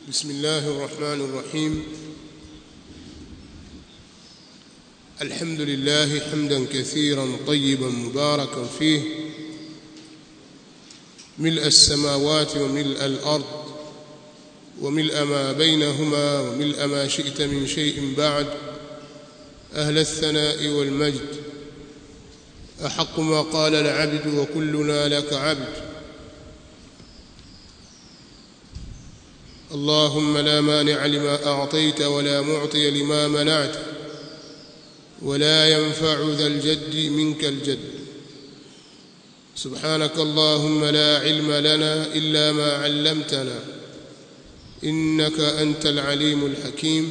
بسم الله الرحمن الرحيم الحمد لله حمدا كثيرا طيبا مباركا فيه ملء السماوات وملء الأرض وملء ما بينهما وملء ما شئت من شيء بعد أهل الثناء والمجد أحق ما قال العبد وكلنا لك عبد اللهم لا مانع لما أعطيت ولا معطي لما منعت ولا ينفع ذا الجد منك الجد سبحانك اللهم لا علم لنا إلا ما علمتنا إنك أنت العليم الحكيم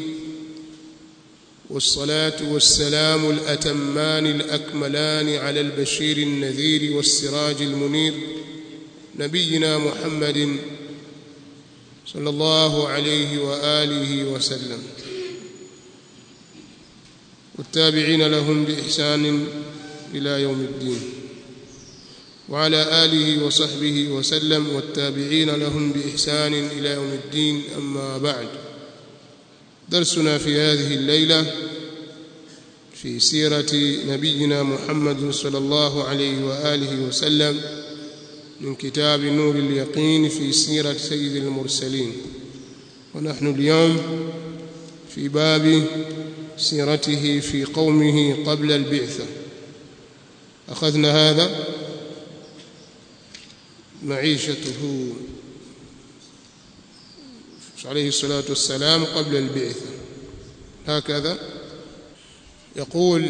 والصلاة والسلام الأتمان الأكملان على البشير النذير والسراج المنير نبينا محمد صلى الله عليه وآله وسلم والتابعين لهم بإحسان إلى يوم الدين وعلى آله وصحبه وسلم والتابعين لهم بإحسان إلى يوم الدين أما بعد درسنا في هذه الليلة في سيرة نبينا محمد صلى الله عليه وآله وسلم من كتاب نور اليقين في سيرة سيد المرسلين ونحن اليوم في باب سيرته في قومه قبل البعثة أخذنا هذا معيشته عليه الصلاة والسلام قبل البعثة هكذا يقول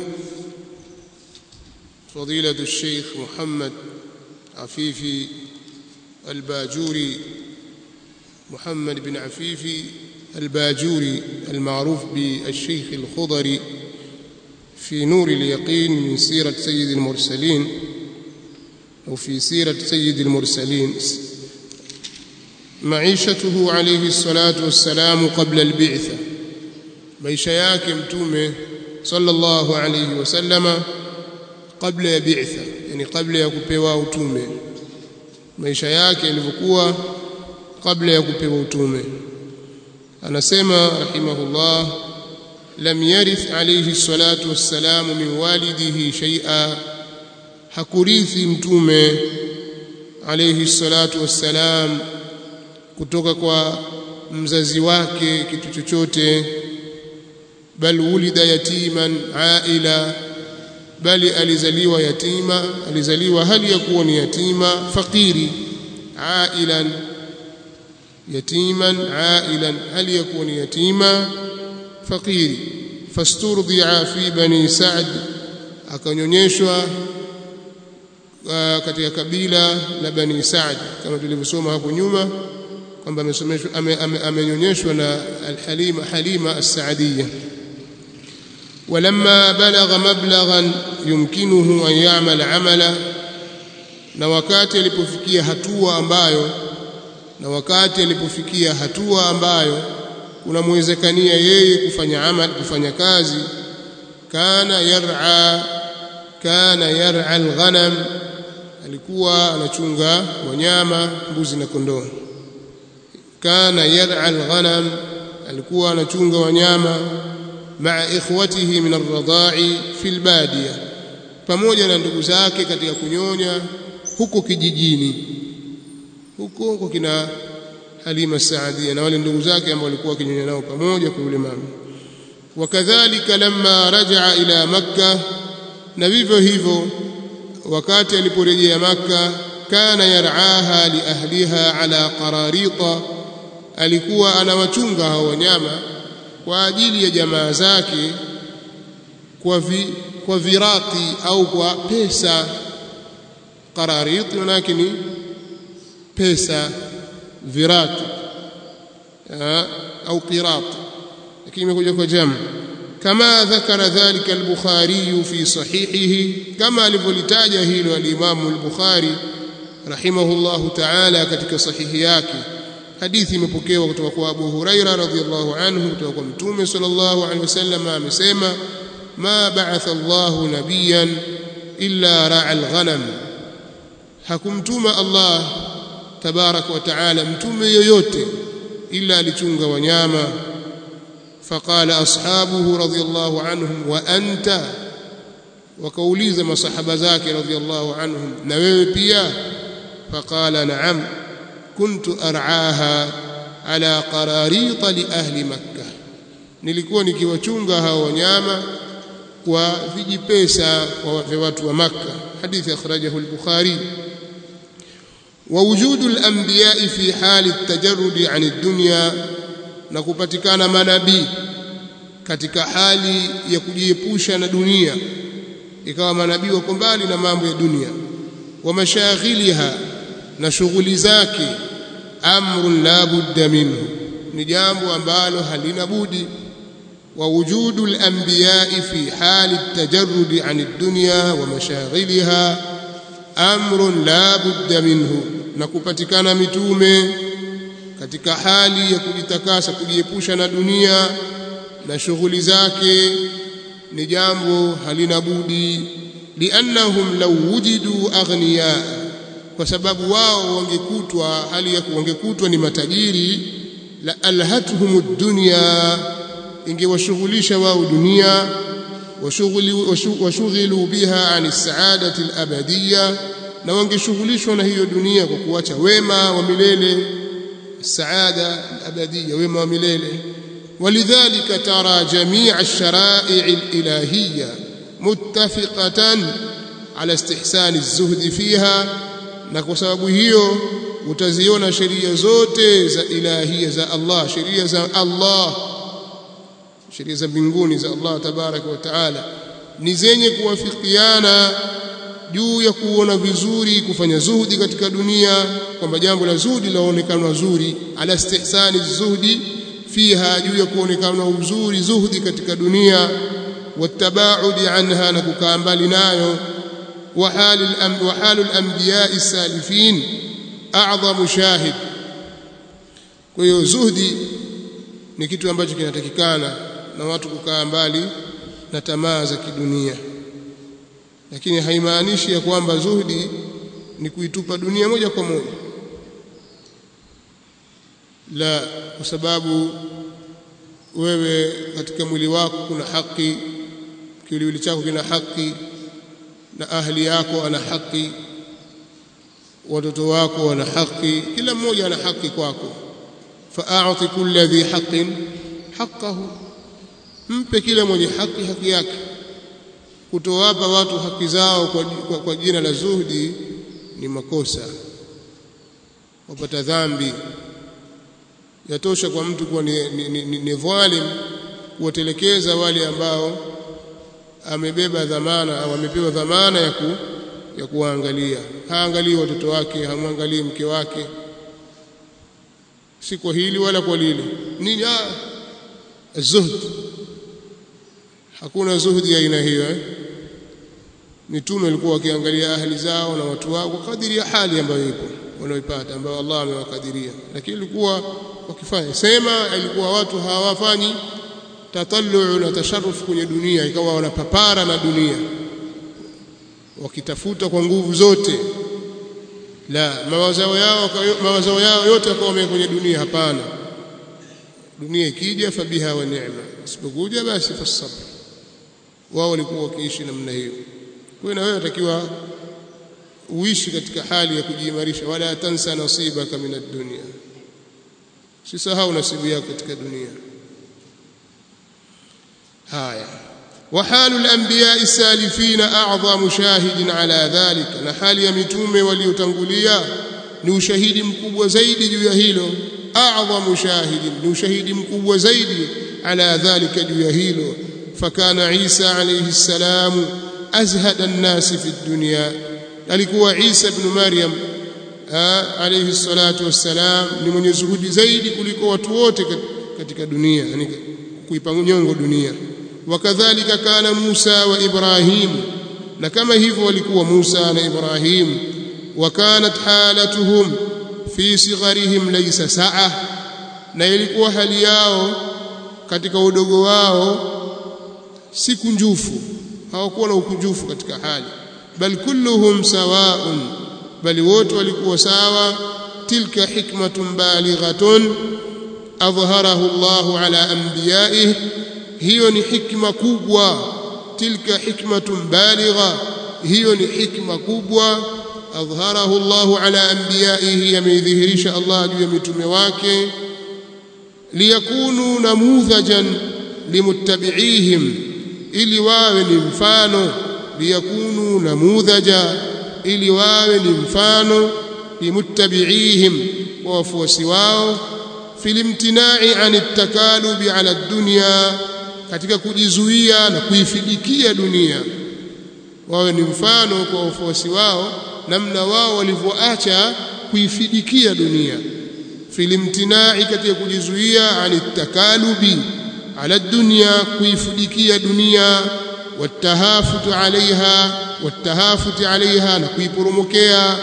فضيلة الشيخ محمد عفيفي الباجوري محمد بن عفيفي الباجوري المعروف بالشيخ الخضري في نور اليقين من سيرة سيد المرسلين أو في سيرة سيد المرسلين معيشته عليه الصلاة والسلام قبل البعثة maisha yake mtume sallallahu alayhi wasallama kabla ya bi'tha yani kabla ya kupewa utume maisha yake yalivyokuwa kabla ya kupewa utume anasema rahimahullah lam yarith alayhi salatu wassalamu min walidihi shay'a hakurithi mtume alayhi salatu wassalam kutoka kwa mzazi wake kitu chochote bal wulida yatiman aila bali alizaliwa yatima alizaliwa hali ya kuwa ni yatima fakiri ailan yatiman ailan hali ya kuwa ni yatima fakiri fasturdia fi bani sa'd akanyonyeshwa katika kabila la bani sa'd kama tulivyosoma hapo nyuma kwamba amesomeshwa amenyonyeshwa na al-halima halima as-saadiyya ولما بلغ مبلغا يمكنه أن يعمل عملا na wakati alipofikia hatua ambayo na wakati alipofikia hatua ambayo kunamwezekania yeye kufanya amal kufanya kazi kana yar'a kana yar'a alghanam alikuwa anachunga wanyama mbuzi na kondoo kana yar'a alghanam alikuwa anachunga wanyama مع إخوته من الرضاع في البادية pamoja na ndugu zake katika kunyonya huko kijijini huko huko kina Halima Saadia na wale ndugu zake ambao walikuwa wakinyonya nao pamoja kwa yule mama wakadhalika lamma rajaa ila makka na vivyo hivyo wakati aliporejea makka kana yar'aha li ahliha ala qararita alikuwa anawachunga hao wanyama kwa ajili ya jamaa zake kwa vi, kwa virati au kwa pesa qararit manake ni pesa virati au qirat lakini imekuja kwa jamu kama dhakara dhalika al-Bukhari fi sahihihi kama alivyolitaja hilo al-Imam al-Bukhari rahimahullahu ta'ala katika sahihi yake hadithi imepokewa kutoka kwa Abu Huraira radhiyallahu anhu kutoka kwa Mtume sallallahu alaihi wasallam amesema ma ba'atha Allahu nabiyan illa ra'a al-ghanam hakumtuma Allah tabarak wa taala mtume yoyote ila alichunga wanyama faqala ashabuhu radiyallahu anhum wa anta wakauliza masahaba zake radiyallahu anhum na wewe pia faqala na'am kuntu ar'aha ala qararit li ahli makkah nilikuwa nikiwachunga hao wanyama kwa vijipesa vya watu wa makkah hadithi akhrajahu al-bukhari ووجود الأنبياء في حال التجرد عن الدنيا na kupatikana manabii katika hali ya kujiepusha na dunia ikawa manabii wako mbali na mambo ya dunia wa mashaghiliha na shughuli zake amrun la budda minhu ni jambo ambalo halina budi wa wujudu al-anbiya'i fi hali at-tajarrud 'an ad-dunya wa mashaghiliha amrun la budda minhu na kupatikana mitume katika hali ya kujitakasa kujiepusha na dunia na shughuli zake ni jambo halina budi liannahum law wujidu aghniya kwa sababu wao wangekutwa hali ya wangekutwa ni matajiri la alhatuhum ad-dunya ingewashughulisha wao dunia washughilu biha an as-sa'adati al-abadiyya na wangeshughulishwa na hiyo dunia kwa kuacha wema wa milele saada al-abadiyya wema wa milele ولذلك ترى جميع الشرائع الإلهية متفقة على استحسان الزهد فيها na kwa sababu hiyo utaziona sheria zote za ilahia za Allah sheria za Allah sheria za mbinguni za Allah tabaraka wa taala ni zenye kuwafikiana juu ya kuona vizuri kufanya zuhudi katika dunia kwamba jambo la zuhudi laonekana zuri ala istihsani zuhdi fiha juu ya kuonekana uzuri zuhdi katika dunia watabaudi anha na kukaa mbali nayo وحال وحال الانبياء السالفين اعظم شاهد kwa hiyo zuhdi ni kitu ambacho kinatakikana na watu kukaa mbali na tamaa za kidunia lakini haimaanishi ya kwamba zuhdi ni kuitupa dunia moja kwa moja la kwa sababu wewe katika mwili wako kuna haki kiwiliwili chako kina haki na ahli yako ana haki watoto wako wana haki kila mmoja ana haki kwako fa'ati kulli dhi haqqin haqqahu mpe kila mwenye haki haki yake kutowapa watu haki zao kwa, kwa, kwa jina la zuhdi ni makosa wapata dhambi yatosha kwa mtu kuwa ni, ni, ni, ni, ni dhalim kuwatelekeza wale ambao amebeba dhamana au amepewa dhamana ya ku, ya kuwaangalia haangalii watoto wake hamwangalii mke wake si kwa hili wala kwa lile nini zuhd hakuna zuhdi ya aina hiyo eh? mitume walikuwa wakiangalia ahli zao na watu wao kwa kadiri ya hali ambayo ipo wanaoipata ambayo Allah amewakadiria lakini ilikuwa wakifanya sema ilikuwa watu hawafanyi tatallu na tasharruf kwenye dunia ikawa wanapapara na dunia wakitafuta kwa nguvu zote la mawazao yao mawazao yao yote yakawa kwenye dunia hapana dunia ikija fabiha wa ni'ma isipokuja basi fasabr wao walikuwa wakiishi namna hiyo kwa na wewe unatakiwa uishi katika hali ya kujiimarisha wala tansa nasibaka min ad-dunya usisahau nasibu yako katika dunia haya وحال الانبياء السالفين اعظم شاهد على ذلك na hali ya mitume waliotangulia ni ushahidi mkubwa zaidi juu ya hilo a'zamu shahidin ni ushahidi mkubwa zaidi ala dhalika juu ya hilo fakana Isa alayhi salam azhada an-nas fi dunya alikuwa Isa ibn Maryam alayhi salatu wassalam ni mwenye zuhudi zaidi kuliko watu wote katika dunia yani kuipa nyongo dunia wakadhalika kana Musa wa Ibrahim na kama hivyo walikuwa Musa na Ibrahim wakanat halatuhum fi sigharihim laysa sa'a na ilikuwa hali yao katika udogo wao si kunjufu hawakuwa na ukunjufu katika hali bal kulluhum sawa'un bali wote walikuwa sawa tilka hikmatun balighatun adhharahu Allahu ala anbiyaihi hiyo ni hikma kubwa tilka hikmatun baligha hiyo ni hikma kubwa adhharahu Allahu ala anbiyaihi yameidhihirisha Allah juu ya mitume wake liyakunu namudhajan limuttabi'ihim ili wawe ni mfano liyakunu namudhaja ili wawe ni mfano limuttabi'ihim wa wafuasi wao filimtinai ani takalubi ala dunya katika kujizuia na kuifidikia dunia wawe ni mfano kwa wafuasi wao namna wao walivyoacha kuifidikia dunia filimtinai katika kujizuia ani takalubi ala dunya kuifidikia dunia watahafutu alaiha watahafuti alaiha na kuiporomokea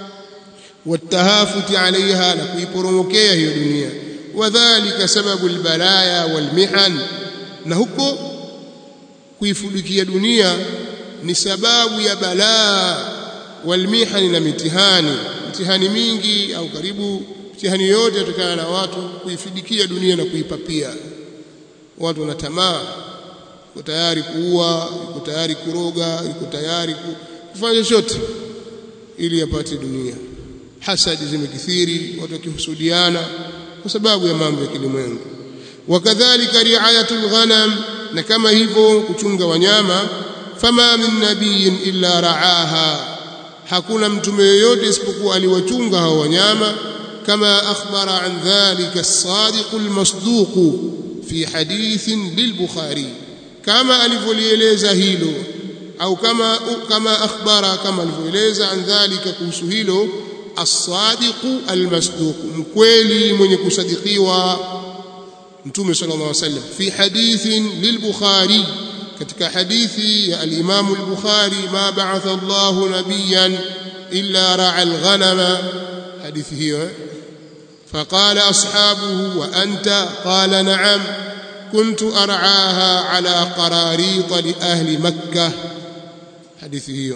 watahafuti alaiha na kuiporomokea hiyo dunia wadhālika sababu albalaya walmihan na huko kuifudikia dunia ni sababu ya balaa walmihani na mitihani mitihani mingi au karibu mitihani yote yatokana na watu kuifidikia dunia na kuipapia watu wana tamaa yuko tayari kuua yuko tayari kuroga yuko tayari kufanya chochote ili apate dunia hasadi zimekithiri watu wakihusudiana kwa sababu ya mambo ya kilimwengu wakadhalika riayatul ghanam na kama hivyo kuchunga wanyama fama min nabiyin illa raaha hakuna mtume yoyote isipokuwa aliwachunga hao wanyama kama akhbara an dhalika as-sadiq al-masduq fi hadithin lil-bukhari kama alivyolieleza hilo au kama kama akhbara kama alivyoeleza an dhalika kuhusu hilo as-sadiq al-masduq mkweli mwenye kusadikiwa mtume sallallahu alaihi wasallam fi hadithin lil-bukhari katika hadithi ya al-Imam al-Bukhari ma ba'atha Allahu nabiyan illa ra'a al-ghanama hadithi hiyo فقال أصحابه وأنت قال نعم كنت أرعاها على قراريط لأهل مكة حديثه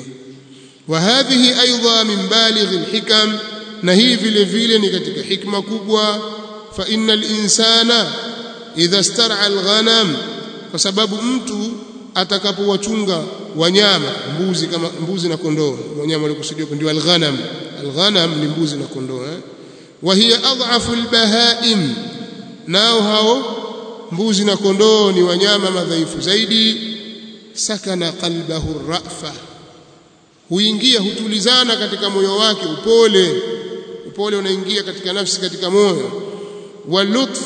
وهذه أيضا من بالغ الحكم نهي في الفيل نكتك حكمة كبوة فإن الإنسان إذا استرعى الغنم فسبب mtu atakapowachunga wanyama mbuzi kama mbuzi na kondoo wanyama walikusudiwa ndio alghanam alghanam ni mbuzi na kondoo eh وهي أضعف البهائم nao hao mbuzi na kondoo ni wanyama madhaifu zaidi sakana qalbahu rafa huingia hutulizana katika moyo wake upole upole unaingia katika nafsi katika moyo walutf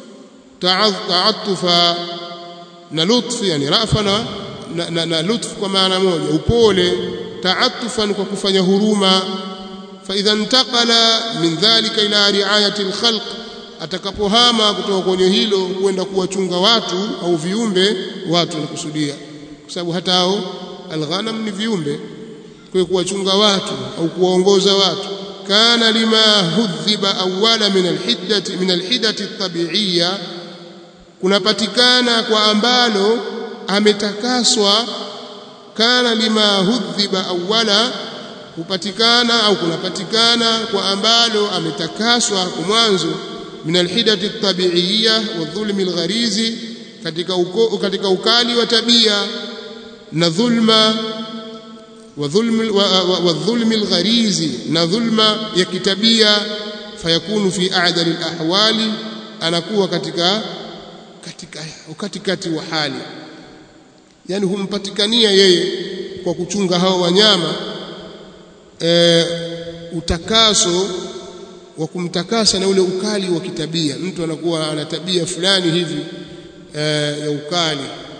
ta'attufa na lutf yani rafa na, na, na, na lutf kwa maana moja upole ta'attufan kwa kufanya huruma فإذا انتقل من ذلك إلى رعاية الخلق atakapohama kutoka kwenye hilo kwenda kuwachunga watu au viumbe watu nakusudia kwa sababu hata hao alghanam ni viumbe kwa kuwachunga watu au kuwaongoza watu kana lima hudhiba awala min alhiddati min alhidati tabi'iyya kunapatikana kwa ambalo ametakaswa kana lima hudhiba awala hupatikana au kunapatikana kwa ambalo ametakaswa kwa mwanzo min alhidati tabi'iyya wa dhulmi algharizi katika uko, katika ukali wa tabia na dhulma wa dhulmi wa, wa, wa dhulmi algharizi na dhulma ya kitabia fayakunu fi a'dali alahwali anakuwa katika katika katikati wa hali yani humpatikania yeye kwa kuchunga hao wanyama e, utakaso wa kumtakasa na ule ukali wa kitabia mtu anakuwa ana tabia fulani hivi e, ya ukali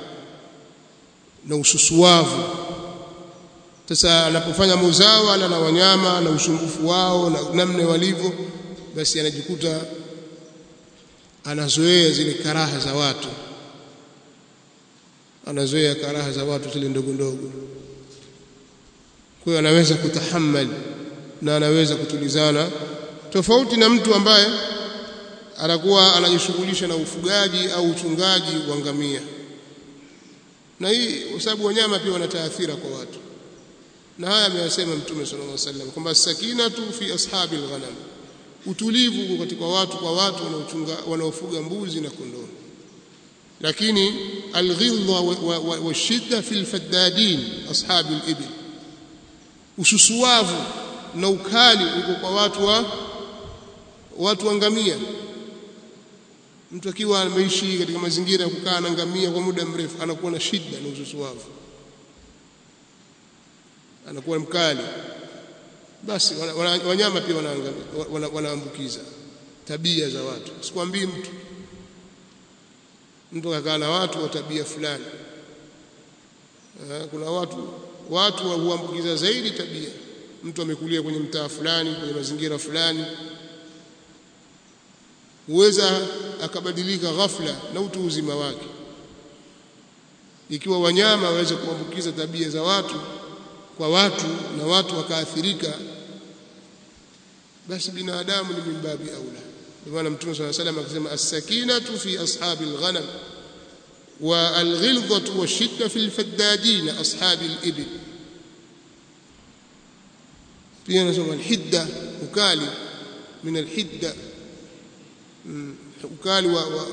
na ususuavu sasa anapofanya muzawala na wanyama na usumbufu wao na namna walivyo basi anajikuta anazoea zile karaha za watu anazoea karaha za watu zile ndogo ndogo kwa hiyo anaweza kutahammali na anaweza kutulizana tofauti na mtu ambaye anakuwa anajishughulisha na ufugaji au uchungaji wa ngamia na hii kwa sababu wanyama pia wana taathira kwa watu na haya ameyasema mtume sallallahu alaihi wasallam kwamba sakinatu fi ashabi alghanam utulivu katika watu kwa watu wanaochunga wanaofuga mbuzi na kondoo lakini alghilza washidda fi alfaddadin ashabi alibil ususuwavu na ukali uko kwa watu wa watu wa ngamia mtu akiwa ameishi katika mazingira ya kukaa na ngamia kwa muda mrefu anakuwa na shida na ususuwavu anakuwa mkali basi wanyama pia wanaambukiza tabia za watu sikwambii mtu mtu akakaa na watu wa tabia fulani kuna watu watu huambukiza zaidi tabia mtu amekulia kwenye mtaa fulani kwenye mazingira fulani huweza akabadilika ghafla na utu uzima wake ikiwa wanyama waweza kuambukiza tabia za watu kwa watu na watu wakaathirika basi binadamu ni mimbabi aula ndio maana mtume swalla salam akasema as-sakinatu fi ashabi al-ghanam wa al-ghilzatu wash-shidda fi al-faddadin ashabi al-ibil pia nasema al-hidda ukali min al-hidda ukali wa, wa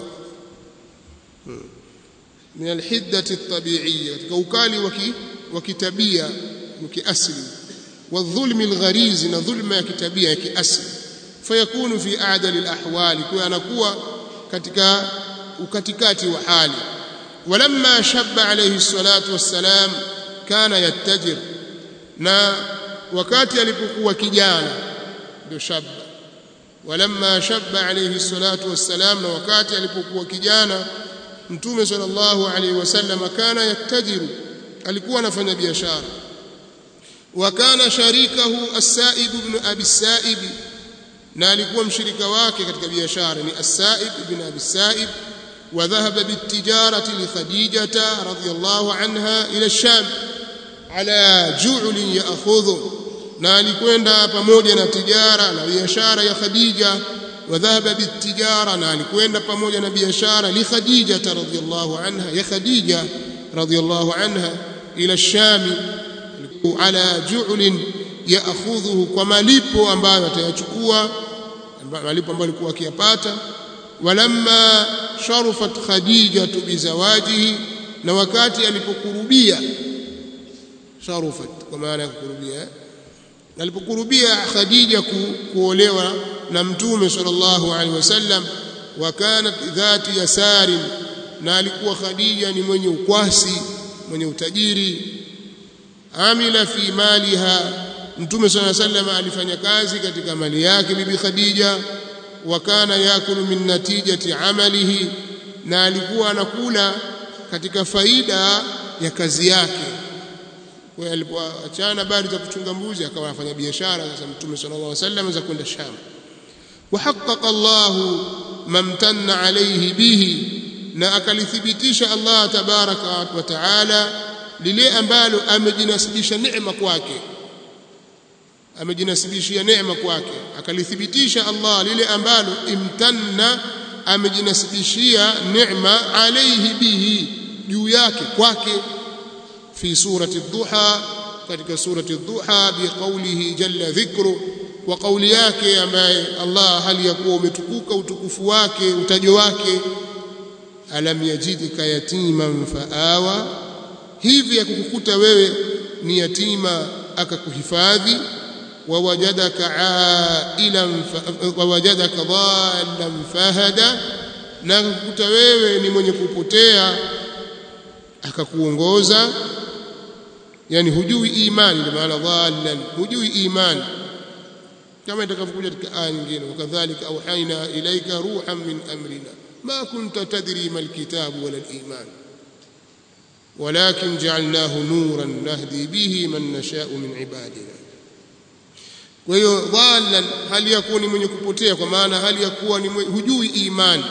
min al-hiddati at-tabi'iyya katika ukali wa kitabia kiasli والظلم الغريز na dhulma ya kitabia ya kiasli fayakunu fi a'dal al-ahwal kwa anakuwa katika ukatikati wa hali walamma shabba alayhi salatu wassalam kana yattajir na wakati alipokuwa kijana ndio shabba walamma shabba alayhi salatu wassalam na wakati alipokuwa kijana mtume sallallahu alayhi wasallam kana yattajiru alikuwa anafanya biashara وكان شريكه السائب بن ابي السائب na alikuwa mshirika wake katika biashara ni as-Sa'ib ibn Abi Sa'ib wa dhahaba bitijarati li Khadijah radhiyallahu anha ila ash-Sham ala ju'l ya'khudhu na alikwenda pamoja na tijara na biashara ya Khadija wa dhahaba bitijara na alikwenda pamoja na biashara li Khadijah radhiyallahu anha ya Khadija radhiyallahu anha ila ash-Sham ala ju'lin ya'khudhuhu kwa malipo ambayo atayachukua malipo ambayo alikuwa akiyapata walamma sharufat khadija bizawajihi na wakati alipokurubia sharufat kwa maana ya kukurubia alipokurubia khadija ku, kuolewa na mtume sallallahu alaihi wasallam wa kanat dhati yasarin na alikuwa khadija ni mwenye ukwasi mwenye utajiri amila fi maliha mtume swalla sallam alifanya kazi katika mali yake bibi khadija wa kana yakulu min natijati amalihi na alikuwa anakula katika faida ya kazi yake kwa hiyo alipoachana habari za kuchunga mbuzi akawa anafanya biashara sasa mtume sallallahu alaihi wasallam za kwenda sham وحقق الله ما امتن عليه به na akalithibitisha Allah tabaraka wa taala lile ambalo amejinasibisha neema kwake amejinasibishia neema kwake akalithibitisha Allah lile ambalo imtanna amejinasibishia neema alayhi bihi juu yake kwake fi surati ad-duha katika surati ad-duha biqaulihi jalla dhikru wa kauli yake ambaye Allah hali ya kuwa umetukuka utukufu wake utajo wake alam yajidika yatiman faawa hivi akukukuta wewe ni yatima akakuhifadhi wawajadaka ailan wawajadaka dhallan fahada na akakukuta wewe ni mwenye kupotea akakuongoza yani hujui imani ndio maana dhallan hujui imani kama itakavyokuja katika aya nyingine wakadhalika auhaina ilaika ruhan min amrina ma kunta tadri mal kitabu wala al-iman ولكن جعلناه نورا نهدي به من نشاء من عبادنا kwa hiyo dhalan hali ya kuwa ni mwenye kupotea kwa maana hali ya kuwa ni hujui imani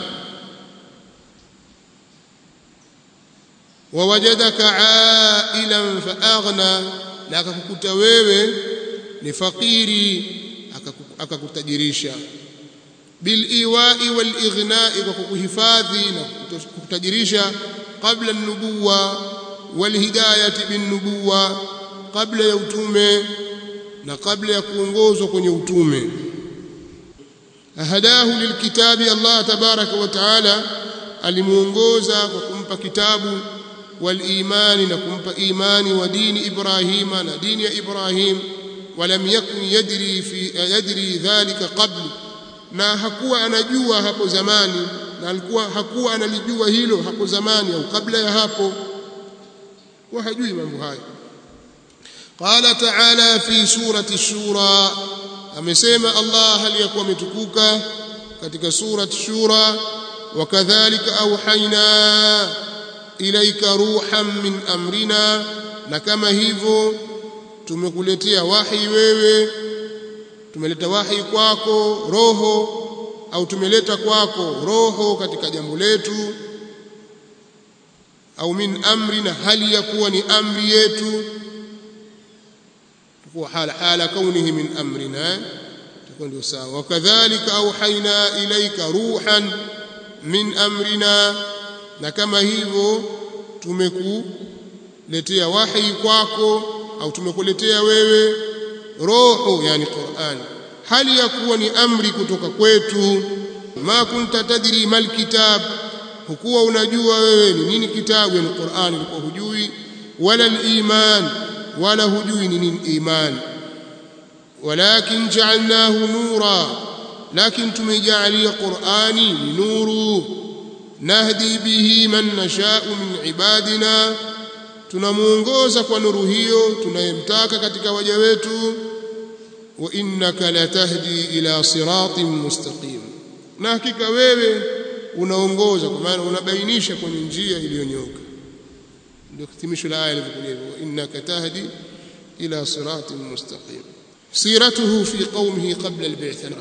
wawajadaka ailan faaghna na akakukuta wewe ni fakiri akakutajirisha biliwai walighnai kwa kukuhifadhi na kukutajirisha qabla an-nubuwa walhidayati bin-nubuwa kabla ya utume na kabla ya kuongozwa kwenye utume hadahu lilkitabi Allah tabaraka wa taala alimuongoza kwa kumpa kitabu walimani na kumpa imani wa dini Ibrahima na dini ya Ibrahim walam yakun yadri fi yadri dhalika qabl na hakuwa anajua hapo zamani na alikuwa hakuwa analijua hilo hapo zamani au kabla ya hapo wa hajui mambo hayo qala ta'ala fi surati shura amesema Allah hali yakuwa ametukuka katika surati shura wakadhalika auhaina ilaika ruhan min amrina na kama hivyo tumekuletea wahi wewe tumeleta wahi kwako roho au tumeleta kwako roho katika jambo letu au min amrina hali ya kuwa ni amri yetu tukuwa hala hala kaunihi min amrina tukuwa ndio sawa wakadhalika auhaina ilaika ruhan min amrina na kama hivyo tumekuletea wahi kwako au tumekuletea wewe roho yani Qur'an hali ya kuwa ni amri kutoka kwetu ma kunta tadri mal kitab hukuwa unajua wewe ni nini kitabu yani Qur'an ilikuwa hujui wala al-iman wala hujui ni nini iman walakin ja'alnahu nura lakin tumejalia Qur'ani ni nuru nahdi bihi man nasha'u min ibadina tunamuongoza kwa nuru hiyo tunayemtaka katika waja wetu wa innaka latahdi ila siratin mustaqim na hakika wewe unaongoza kwa maana unabainisha kwenye njia iliyonyoka ndio hitimisho la aya ilivyokuja hivyo innaka tahdi ila siratin mustaqim siratuhu fi qaumihi qabla al-bi'tha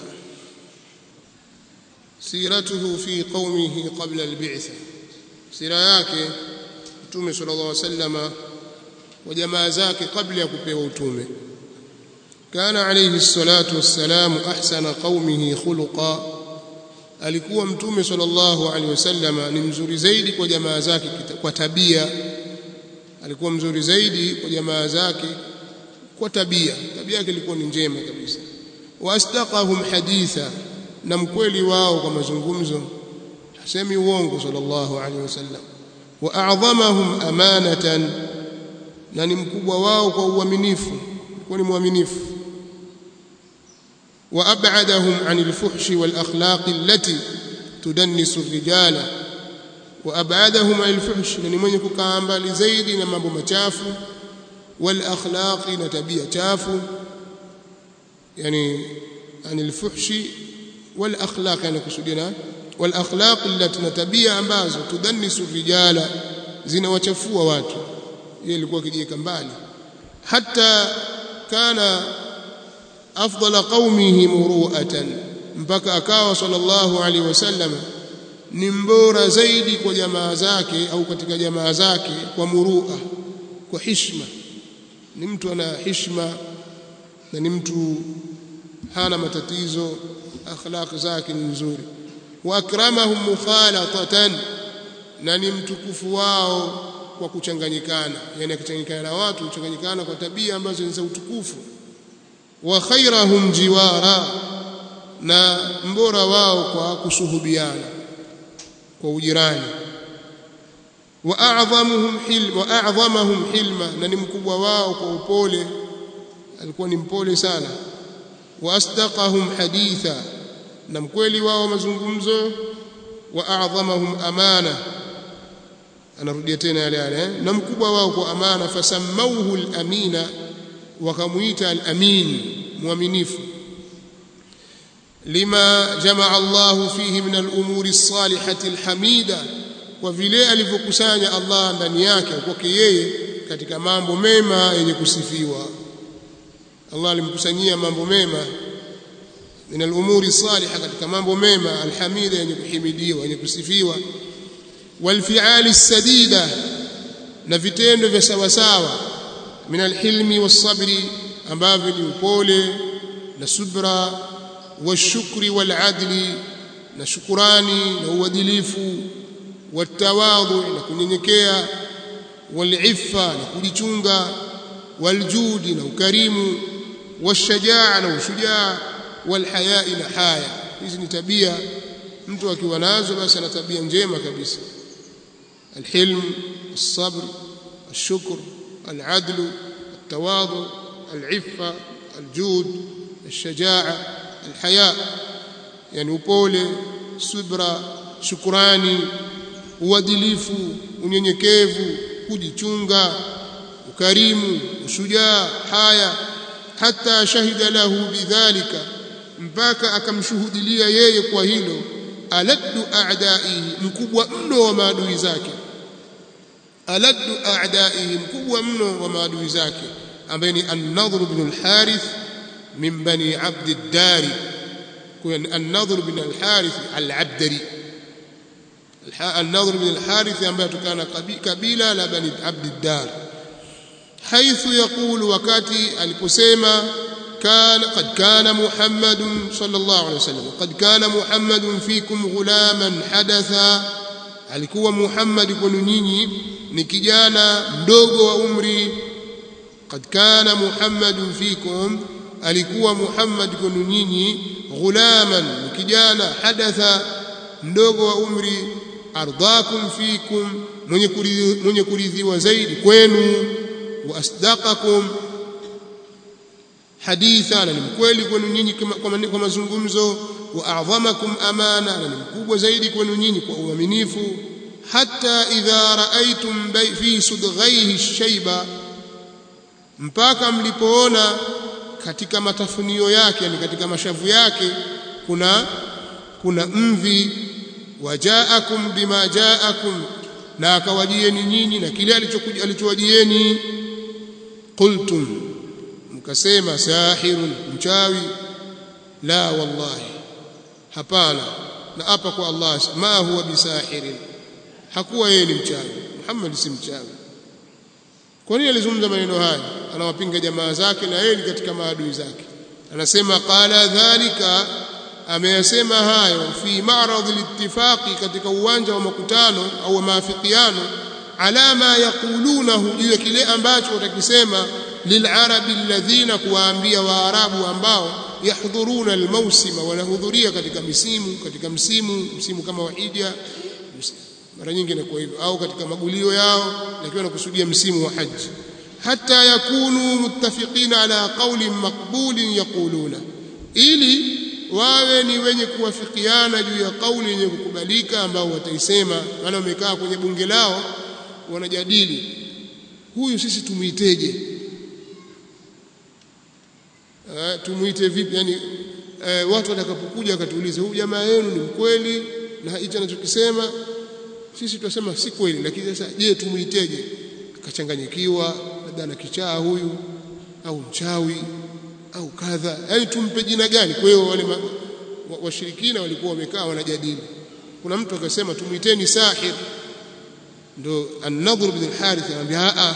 siratuhu fi qaumihi qabla al-bi'tha sira yake mtume sallallahu alaihi wasallama wa jamaa zake kabla ya kupewa utume kana alayhi salatu wassalamu ahsana qaumihi khuluqa alikuwa mtume sallallahu alaihi wasallama ni mzuri zaidi kwa jamaa zake kwa tabia alikuwa mzuri zaidi kwa jamaa zake kwa tabia tabia yake ilikuwa ni njema kabisa wastaqahum haditha na mkweli wao kwa mazungumzo hasemi uongo sallallahu alaihi wasallam wa a'dhamahum amanatan na ni mkubwa wao kwa uaminifu kwa ni mwaminifu wa ab'adahum 'anil fuhshi wal akhlaq allati tudannisu ar-rijala wa ab'adahum 'anil fuhsh na ni mwenye kukaa mbali zaidi na mambo machafu wal akhlaq na tabia chafu yani 'anil fuhshi wal akhlaq yani kusudia wal akhlaq allati na tabia ambazo tudannisu rijala zinawachafua watu yeye alikuwa akijiweka mbali hata kana afdala qaumihi muru'atan mpaka akawa sallallahu alaihi wasallam ni mbora zaidi kwa jamaa zake au katika jamaa zake kwa murua kwa hishma ni mtu ana hishma na ni mtu hana matatizo akhlaq zake ni nzuri wa akramahum mukhalatatan na ni mtukufu wao kwa kuchanganyikana yani akichanganyikana na watu kuchanganyikana kwa tabia ambazo ni za utukufu wa khairahum jiwara na mbora wao kwa kusuhubiana kwa ujirani wa a'dhamuhum hilma wa a'dhamahum hilma na ni mkubwa wao kwa upole alikuwa ni mpole sana wa asdaqahum haditha na mkweli wao mazungumzo wa a'dhamahum amana anarudia tena yale yale na mkubwa wao kwa amana fasamauhu al-amina wakamuita al-amin muaminifu lima jamaa Allah fihi min al-umuri as-salihati al-hamida kwa vile alivyokusanya Allah ndani yake kwake yeye katika mambo mema yenye kusifiwa Allah alimkusanyia mambo mema min al-umuri salihah katika mambo mema alhamida yenye kuhimidiwa yenye kusifiwa walfi'ali sadida na vitendo vya sawa sawa min alhilmi wasabri ambavyo ni upole na subra washukri waladli na shukurani na uadilifu watawadhu na kunyenyekea waliffa na kujichunga waljudi na ukarimu washajaa na ushujaa walhayai na haya hizi ni tabia mtu akiwa nazo basi ana tabia njema kabisa alhilm الصبر الشكر العدل التواضع العفة الجود الشجاعة الحياء يعني upole subra shukrani uadilifu unyenyekevu kujichunga ukarimu ushujaa haya hata shahida lahu bidhalika mpaka akamshuhudilia yeye kwa hilo aladdu a'daihi mkubwa mno wa maadui zake aladdu a'daihi mkubwa mno wa maadui zake ambaye ni an-nadhr ibn al-harith min bani abd ad-dari kwa an-nadhr ibn al-harith al-abdari an-nadhr ibn al-harith ambaye tukana kabila la bani abd ad-dar haithu yaqulu wakati aliposema كان قد كان محمد صلى الله عليه وسلم قد كان محمد فيكم غلاما حدثا alikuwa Muhammad kwenu nyinyi ni kijana mdogo wa umri qad kana Muhammadun fikum alikuwa Muhammad kwenu nyinyi ghulaman ni kijana hadatha mdogo wa umri ardakum fikum mwenye kuridhiwa zaidi kwenu wa asdaqakum haditha na ni mkweli kwenu nyinyi kwa mazungumzo wa a'dhamakum amana na ni mkubwa zaidi kwenu nyinyi kwa uaminifu hata idha raaitum fi sudghaihi shayba mpaka mlipoona katika matafunio yake yani katika mashavu yake kuna kuna mvi wajaakum bima jaakum na akawajieni nyinyi na kile alichowajieni qultum mkasema sahirun mchawi la wallahi hapana na hapa kwa Allah ma huwa bisahirin hakuwa yeye ni mchawi Muhammad si mchawi kwa nini alizungumza maneno haya anawapinga jamaa zake na yeye ni katika maadui zake anasema qala dhalika ameyasema hayo fi ma'rad al-ittifaqi katika uwanja wa makutano au maafikiano ala ma yaqulunahu juu ya kile ambacho watakisema lilarabi alladhina kuwaambia waarabu ambao yahdhuruna almawsima wanahudhuria katika misimu katika msimu msimu kama wa hija mara nyingi inakuwa hivyo au katika magulio yao lakini wanakusudia msimu wa haji hata yakunu muttafiqina ala qawlin maqbulin yaquluna ili wawe ni wenye kuwafikiana juu ya kauli yenye kukubalika ambao wataisema maana wamekaa kwenye bunge lao wanajadili huyu sisi tumuiteje uh, tumuite vipi yani uh, watu watakapokuja wakatuuliza huyu jamaa yenu ni mkweli na hicho anachokisema sisi tunasema si kweli lakini sasa je tumuiteje akachanganyikiwa labda ana kichaa huyu au mchawi au kadha yani tumpe jina gani kwa hiyo wale washirikina wa walikuwa wamekaa wanajadili kuna mtu akasema tumuiteni sahir ndo an-nadhr ibn al-harith anamwambia a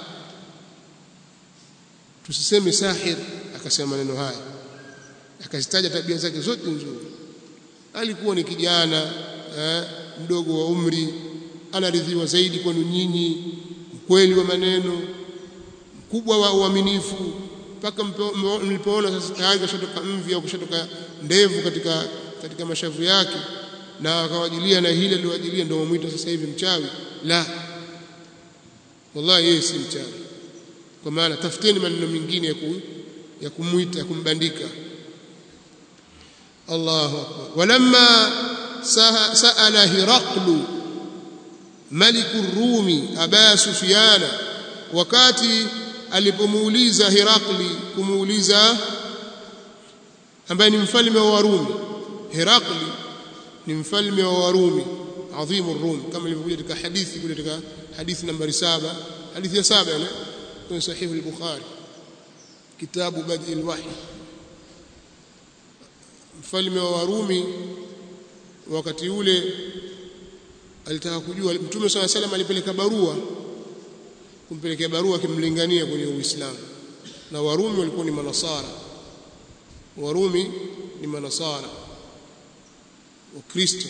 tusiseme sahir akasema maneno haya akazitaja tabia zake zote nzuri alikuwa ni kijana eh, mdogo wa umri anaridhiwa zaidi kwenu nyinyi mkweli wa maneno mkubwa wa uaminifu mpaka mlipoona sasa tayari kashatoka mvi au kashatoka ndevu katika katika mashavu yake na akawajilia na hili aliwajilia ndio wamuita sasa hivi mchawi la wallahi yeye si mchawi kwa maana tafuteni maneno mengine ya ku, ya kumuita ya kumbandika Allahu akbar walamma saala hiraqlu maliku rumi aba sufyana wakati alipomuuliza Herakli kumuuliza ambaye ni mfalme wa Warumi Herakli ni mfalme wa Warumi adhimu Rum kama ilivyokuja katika hadithi kule katika hadithi nambari saba hadithi ya saba ile kwenye sahihi al-Bukhari kitabu badi al-wahy mfalme wa Warumi wakati ule alitaka kujua Mtume swalla salam alipeleka barua kumpelekea barua akimlingania kwenye Uislamu na Warumi walikuwa ni manasara Warumi ni manasara Wakristo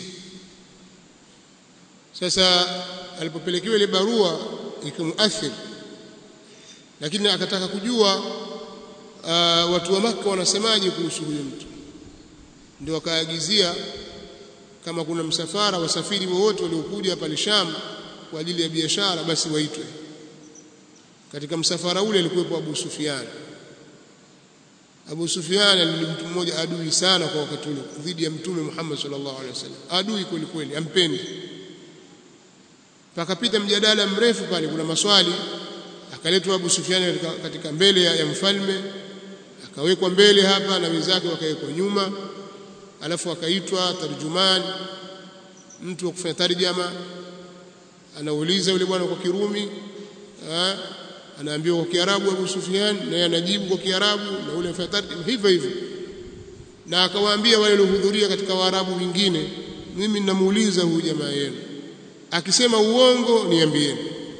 sasa alipopelekewa ile barua ikamuathiri lakini akataka kujua uh, watu wa maka wanasemaje kuhusu huyo mtu ndio wakaagizia kama kuna msafara wasafiri wowote waliokuja pale Sham kwa ajili ya biashara basi waitwe katika msafara ule alikuwepo Abu Sufyan Abu Sufyan ni mtu mmoja adui sana kwa wakati ule dhidi ya mtume Muhammad sallallahu alaihi wasallam adui kweli kweli ampendi pakapita mjadala mrefu pale kuna maswali akaletwa Abu Sufyan katika, katika mbele ya, ya mfalme akawekwa mbele hapa na wenzake wakawekwa nyuma alafu akaitwa tarjuman mtu wa kufanya tarjama anauliza yule bwana kwa Kirumi ha? anaambiwa kwa Kiarabu Abu Sufyan naye anajibu kwa Kiarabu na ule mfanya tarjama hivyo hivyo na akawaambia wale waliohudhuria katika Waarabu wengine mimi ninamuuliza huyu jamaa yenu akisema uongo niambieni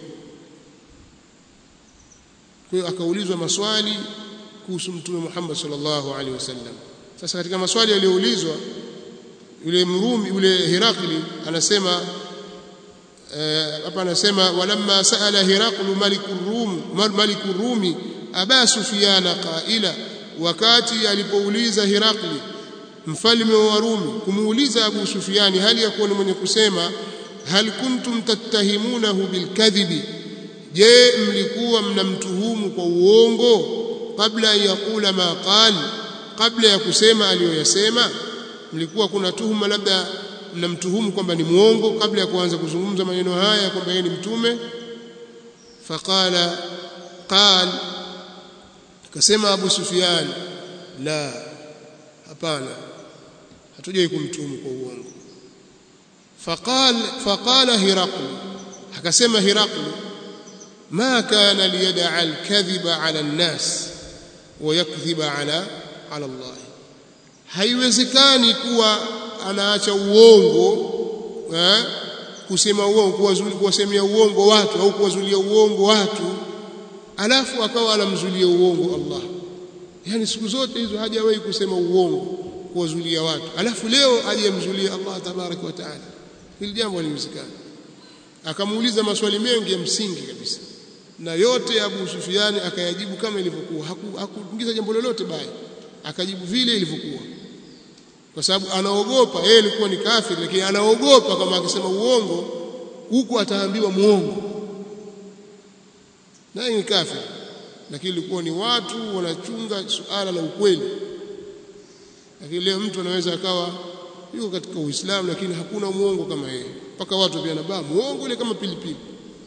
kwa hiyo akaulizwa maswali kuhusu mtume Muhammad sallallahu alaihi wasallam sasa katika maswali yaliyoulizwa yule mrumi yule Herakli anasema hapa uh, anasema walamma saala Heraklu malikur rum malikur rumi aba sufyana qaila wakati alipouliza Herakli mfalme wa Warumi kumuuliza Abu Sufyani hali ya kuwa ni mwenye kusema hal kuntum tattahimunahu bilkadhibi je mlikuwa mnamtuhumu kwa uongo kabla ya yakula ma qali kabla ya kusema aliyoyasema mlikuwa kuna tuhuma labda mnamtuhumu kwamba ni muongo kabla ya kuanza kuzungumza maneno haya kwamba yeye ni mtume faqala qal akasema Abu Sufyan la hapana hatujai kumtuhumu kwa uongo faqal faqala hiraql akasema hiraql ma kana liyad'a al-kadhiba 'ala an-nas wa yakdhiba 'ala 'ala Allah haiwezekani kuwa anaacha uongo eh, kusema uongo kuwazuli kuwasemea uongo watu au kuwazulia uongo watu alafu akawa anamzulia uongo Allah yani siku zote hizo hajawahi kusema uongo kuwazulia watu alafu leo aje amzulie Allah tabaraka wa taala hili jambo haliwezekani akamuuliza maswali mengi ya msingi kabisa na yote Abu Sufiani akayajibu kama ilivyokuwa hakuingiza jambo lolote baya akajibu vile ilivyokuwa kwa sababu anaogopa yeye alikuwa ni kafiri lakini anaogopa kama akisema uongo huku ataambiwa muongo naye ni kafiri lakini ilikuwa ni watu wanachunga suala la ukweli lakini leo mtu anaweza akawa yuko katika Uislamu lakini hakuna muongo kama yeye mpaka watu pia nabaa muongo ile kama pilipili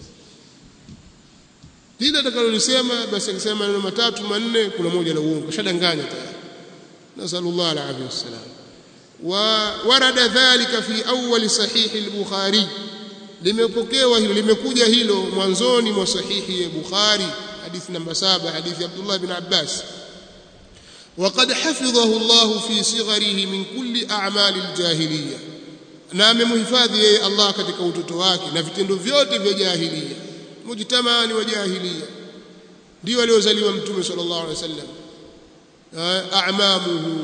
lile atakalolisema basi akisema maneno matatu manne kuna moja la uongo shadanganya tayari nasallallahu alaihi wasallam وورد ذلك في أول صحيح البخاري limepokewa hilo limekuja hilo mwanzoni mwa sahihi ya Bukhari hadithi namba 7 hadithi Abdullah ibn Abbas وقد حفظه الله في صغره من كل أعمال الجاهلية na amemhifadhi yeye Allah katika utoto wake na vitendo vyote vya jahiliya mujtamani wa jahiliya ndio aliozaliwa mtume sallallahu alaihi wasallam a'mamuhu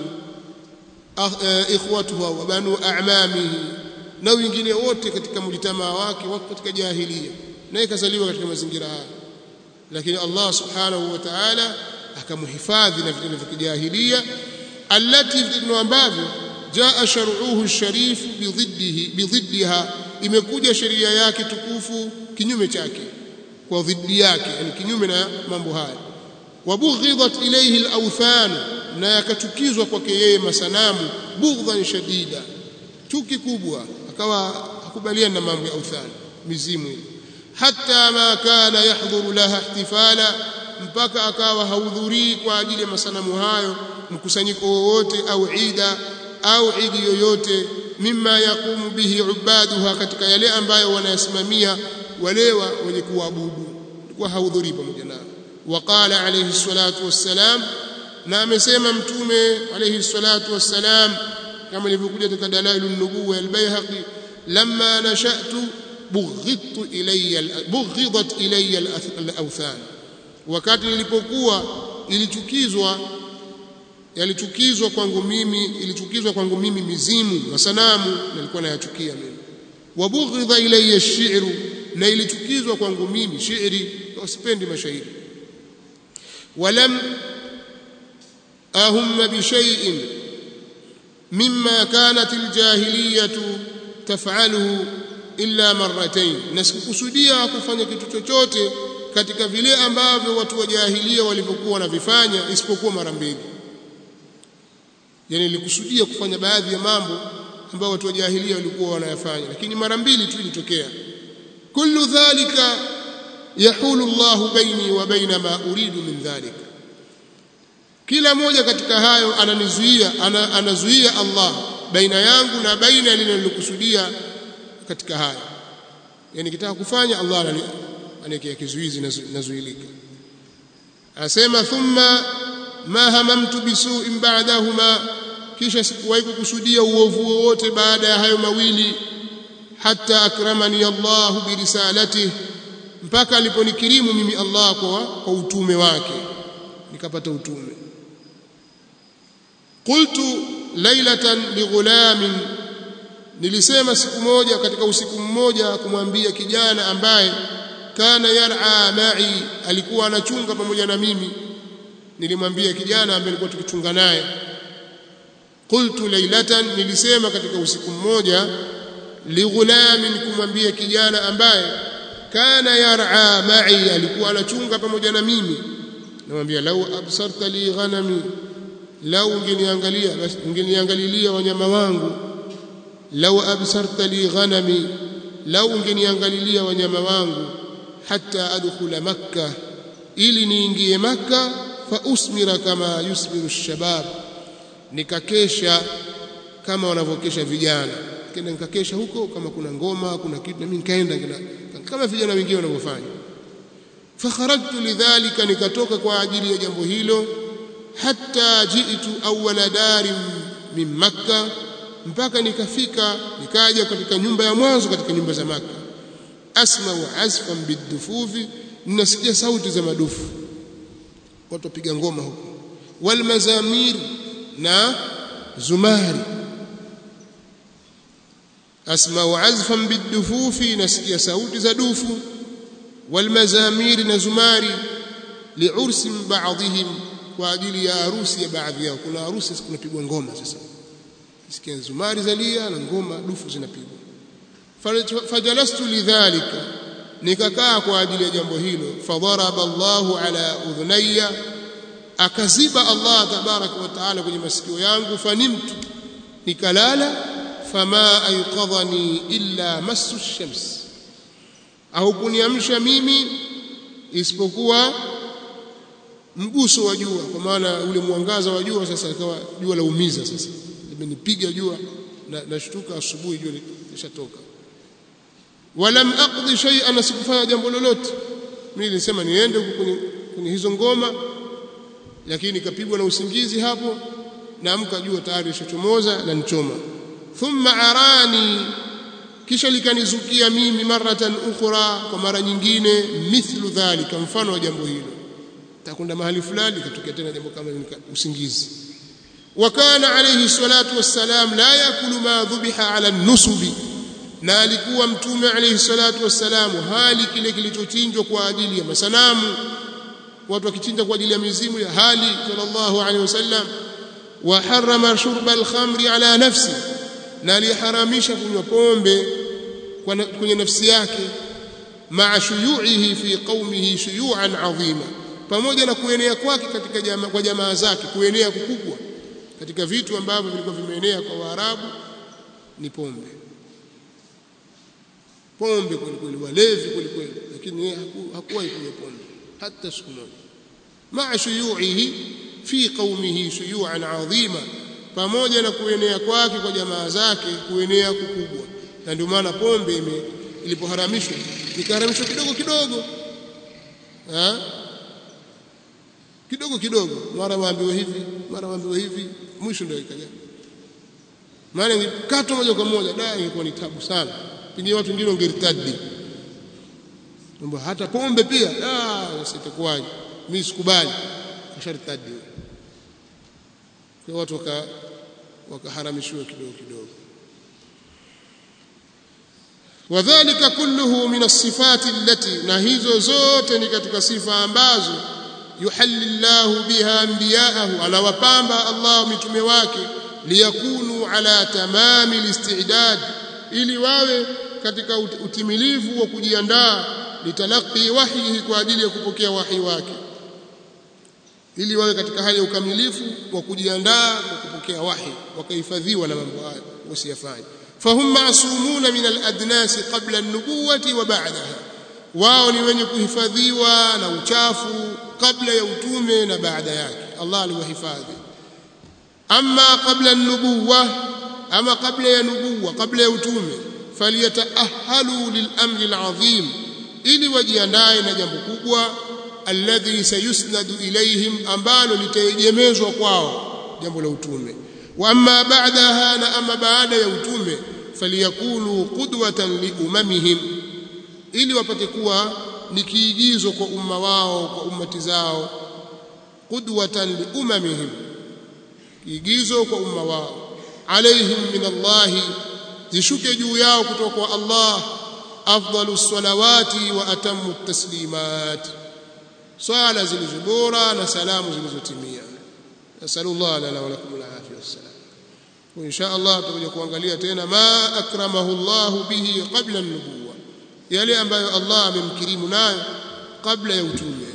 ikhwatuhu wa banu a'mamihi na wengine wote katika mjitamaa wake wako katika jahiliya naye kazaliwa katika mazingira haya lakini Allah subhanahu wa ta'ala akamhifadhi na vitendo vya kijahiliya allati vitendo ambavyo jaa shar'uhu sharif bidhiddihi bidhiddiha imekuja sheria yake tukufu kinyume chake kwa dhidi yake yani kinyume na mambo haya wabughidhat ilayhi al-awthan na yakachukizwa kwake yeye masanamu bughdhan shadida chuki kubwa akawa hakubaliana na mambo ya awthan mizimu ile hatta ma kana yahdhuru laha ihtifala mpaka akawa hahudhurii kwa ajili ya masanamu hayo mkusanyiko wowote au ida au idi yoyote mimma yaqumu bihi ubaduha katika yale ambayo wanayasimamia walewa wenye kuabudu kwa hahudhurii pamoja nao waqala alayhi salatu wassalam na amesema mtume alayhi salatu wassalam kama ilivyokuja katika dalailun nubuwa al-Baihaqi lamma nashatu bughidtu ilayya bughidat ilayya al-awthan wakati nilipokuwa ilichukizwa yalichukizwa kwangu mimi ilichukizwa kwangu mimi mizimu masanamu nilikuwa nayachukia mimi wabughidha ilayya ash-shi'ru na ilichukizwa kwangu mimi shairi wasipendi mashairi walam ahumma bi shay'in mimma kanat aljahiliyatu taf'aluhu illa marratayn na sikukusudia kufanya kitu chochote katika vile ambavyo watu wa jahilia walivyokuwa wanavifanya isipokuwa mara mbili yani nilikusudia kufanya baadhi ya mambo ambayo watu wa jahilia walikuwa wanayafanya lakini mara mbili tu ilitokea kullu dhalika yahulu Allah baini wa baina ma uridu min dhalika kila moja katika hayo ananizuia ana, anazuia Allah baina yangu na baina linalokusudia katika hayo yani kitaka kufanya Allah aniwekea kizuizi nazuilika anasema thumma ma hamamtu bisu'in ba'dahuma kisha sikuwahi kukusudia uovu wowote baada ya hayo mawili hatta akramani Allah birisalatihi mpaka aliponikirimu mimi Allah kwa, kwa utume wake nikapata utume qultu lailatan lighulamin nilisema siku moja katika usiku mmoja kumwambia kijana ambaye kana yar'a ma'i alikuwa anachunga pamoja na mimi nilimwambia kijana ambaye alikuwa tukichunga naye qultu lailatan nilisema katika usiku mmoja lighulamin kumwambia kijana ambaye kana yar'a ma'i alikuwa anachunga pamoja na mimi namwambia lau absarta li ghanami lau ungeniangalia basi ungeniangalilia wanyama wangu lau absarta li ghanami lau ungeniangalilia wanyama wangu hatta adkhula makkah ili niingie makkah fa usmira kama yusmiru shabab nikakesha kama wanavyokesha vijana kenda nikakesha huko kama kuna ngoma kuna kitu na mimi nikaenda kama vijana wengine wanavyofanya fakharajtu lidhalika nikatoka kwa ajili ya jambo hilo hatta jiitu awwala dari min makkah mpaka nikafika nikaja katika nyumba ya mwanzo katika nyumba za maka asma'u asfan bidufufi ninasikia sauti za madufu watu wapiga ngoma huko wal mazamir na zumari asma'u azfan bidufufi nasikia sauti za dufu wal mazamir na zumari liursi ba'dihim kwa ajili ya harusi ya baadhi yao kuna harusi kunapigwa ngoma sasa sikia zumari zalia na ngoma dufu zinapigwa fajalastu lidhalika nikakaa kwa ajili ya jambo hilo fadharaba Allahu ala udhunayya akaziba Allah tabaraka wa taala kwenye masikio yangu fanimtu nikalala fama ayqadhani illa masu shams au kuniamsha mimi isipokuwa mguso wa jua kwa maana ule mwangaza wa jua sasa ikawa jua laumiza sasa limenipiga jua na nashtuka asubuhi jua lishatoka walam aqdi shay'an sikufanya jambo lolote mimi nilisema niende huko kwenye, kwenye hizo ngoma lakini nikapigwa na usingizi hapo naamka jua tayari lishachomoza na nichoma thumma arani kisha likanizukia mimi maratan ukhra kwa mara nyingine mithlu dhalika mfano wa jambo hilo takwenda mahali fulani ikatokea tena jambo kama usingizi وكان عليه الصلاة والسلام لا يأكل ما ذبح على النصب na alikuwa mtume alayhi salatu wassalamu hali kile kilichochinjwa kwa ajili ya masanamu watu wakichinja kwa ajili ya mizimu ya hali sallallahu alayhi wasallam wa harrama shurba al-khamri ala nafsi na aliharamisha kunywa pombe kwenye nafsi yake ma'a shuyu'ihi fi qaumihi shuyu'an 'azima pamoja na kuenea kwake katika jamaa kwa jamaa zake kuenea kukubwa katika vitu ambavyo vilikuwa vimeenea kwa Waarabu ni pombe pombe kweli kweli walevi kweli kweli lakini yeye hakuwahi kunywa pombe hata siku moja maa shuyu'ihi fi qaumihi shuyu'an 'azima pamoja na kuenea kwake kwa jamaa zake kuenea kukubwa na ndio maana pombe ime ilipoharamishwa ikaharamishwa kidogo kidogo ha? kidogo kidogo mara waambiwa hivi mara waambiwa hivi mwisho ndio ikaja maana ingekatwa moja kwa moja da ingekuwa ni tabu sana pengine watu wengine wangeritadi kwamba hata pombe pia ah sitakuwaje mimi sikubali kasharitadi kwa watu waka wakaharamishiwa kidogo kidogo wadhālika kulluhu min as-sifati allati na hizo zote ni katika sifa ambazo yuhalli Allahu biha anbiya'ahu anawapamba Allah mitume wake liyakunu liyakunu ala tamami listidad ili wawe katika utimilivu wa kujiandaa litalaqi wahyihi kwa ajili ya kupokea wahi wake ili wawe katika hali ya ukamilifu wa kujiandaa kwa kupokea wahi wakahifadhiwa na mambo hayo wasiyafanye fahum masumuna min aladnas qabla an-nubuwati wa ba'daha wao ni wenye kuhifadhiwa na uchafu kabla ya utume na baada yake Allah aliwahifadhi amma qabla an-nubuwa ama kabla ya nubuwa kabla ya utume falyataahalu lilamri alazim ili wajiandae na jambo kubwa alladhi sayusnadu ilayhim ambalo litaegemezwa kwao jambo la utume wa amma ba'daha na amma baada ya utume faliyakunu qudwatan liumamihim ili wapate kuwa ni kiigizo kwa umma wao kwa ummati zao qudwatan liumamihim kiigizo kwa umma wao alaihim min Allah zishuke juu yao kutoka kwa Allah afdalu salawati wa atamu taslimat swala zilizo bora na salamu zilizotimia nasallallahu lana wa lakum alafia wassalam wa insha Allah tutakuja kuangalia tena ma akramahu Allah bihi qabla an-nubuwa yale ambayo Allah amemkirimu nayo kabla ya utume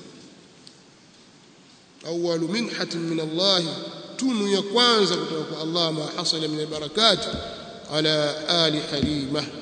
awwalu minhatin min Allah tunu ya kwanza kutoka kwa Allah ma hasala min albarakat ala ali halima